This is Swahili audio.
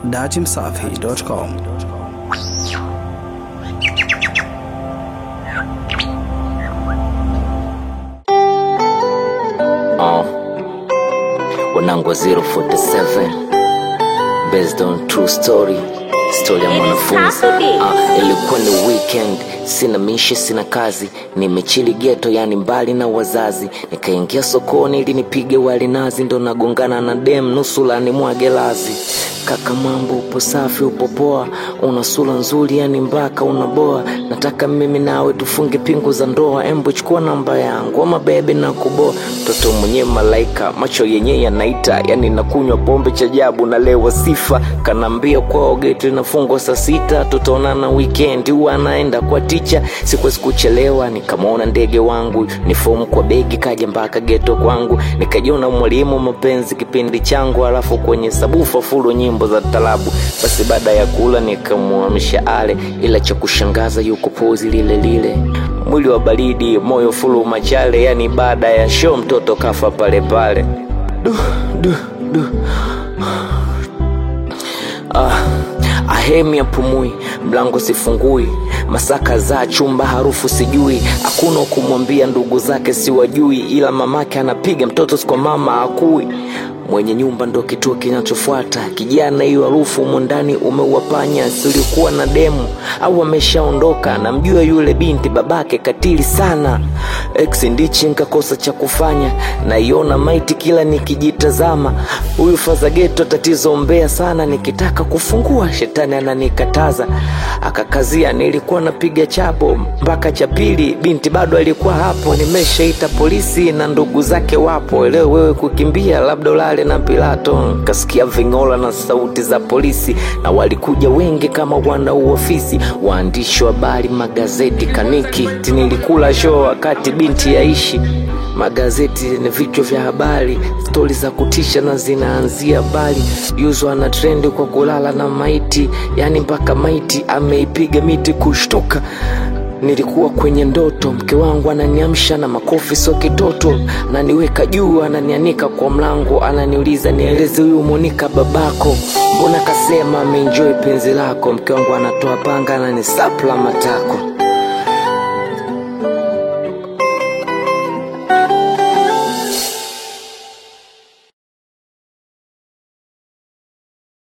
datimsafi.com. Oh. Wanangu wa 047 based on true story story ya mwanafunzi ah, ilikuwa ni weekend sina mishe sina kazi nimechili geto yani mbali na wazazi nikaingia sokoni ili nipige wali nazi ndo nagongana na dem nusulani mwage lazi kaka mambo upo safi upo poa una sura nzuri yani mpaka unaboa nataka mimi nawe tufunge pingu za ndoa embo chukua namba yangu ama bebe na kuboa mtoto mwenye malaika macho yenye yanaita yani nakunywa pombe cha jabu nalewa sifa kanaambia kwao geti nafungwa saa sita tutaonana weekend huwa anaenda kwa ticha sikuwezi kuchelewa nikamwona ndege wangu ni fomu kwa begi kaja mpaka geto kwangu nikajiona mwalimu mapenzi kipindi changu alafu kwenye sabufa fulu nyimbo za talabu basi baada ya kula nikamwamsha ale ila cha kushangaza yuko pozi lile lile mwili wa baridi moyo fulu machale yani baada ya show mtoto kafa pale pale du, du, du. Ah, ahemi apumui mlango sifungui masaka za chumba harufu sijui hakuna kumwambia ndugu zake siwajui ila mamake anapiga mtoto sikwa mama akui mwenye nyumba ndo kituo kinachofuata kijana hiyo harufu humo ndani umeuwapanya silikuwa na demu au ameshaondoka namjua yule binti babake katili sana ex ndichi nkakosa cha kufanya naiona maiti kila nikijitazama huyu fazageto tatizo mbea sana nikitaka kufungua shetani ananikataza akakazia nilikuwa napiga chapo mpaka cha pili binti bado alikuwa hapo nimeshaita polisi na ndugu zake wapo leo wewe kukimbia labda ulale na pilato kasikia vingola na sauti za polisi na walikuja wengi kama wana uofisi waandishi wa habari magazeti kaniki nilikula show wakati binti yaishi magazeti ni vichwa vya habari stori za kutisha na zinaanzia bali yuzwa na trendi kwa kulala na maiti yani mpaka maiti ameipiga miti kushtuka nilikuwa kwenye ndoto mke wangu ananiamsha na makofi sio kitoto ananiweka juu ananianika kwa mlango ananiuliza nieleze huyu monika babako mbona kasema ameenjoy penzi lako mke wangu anatoa panga ananisapla matako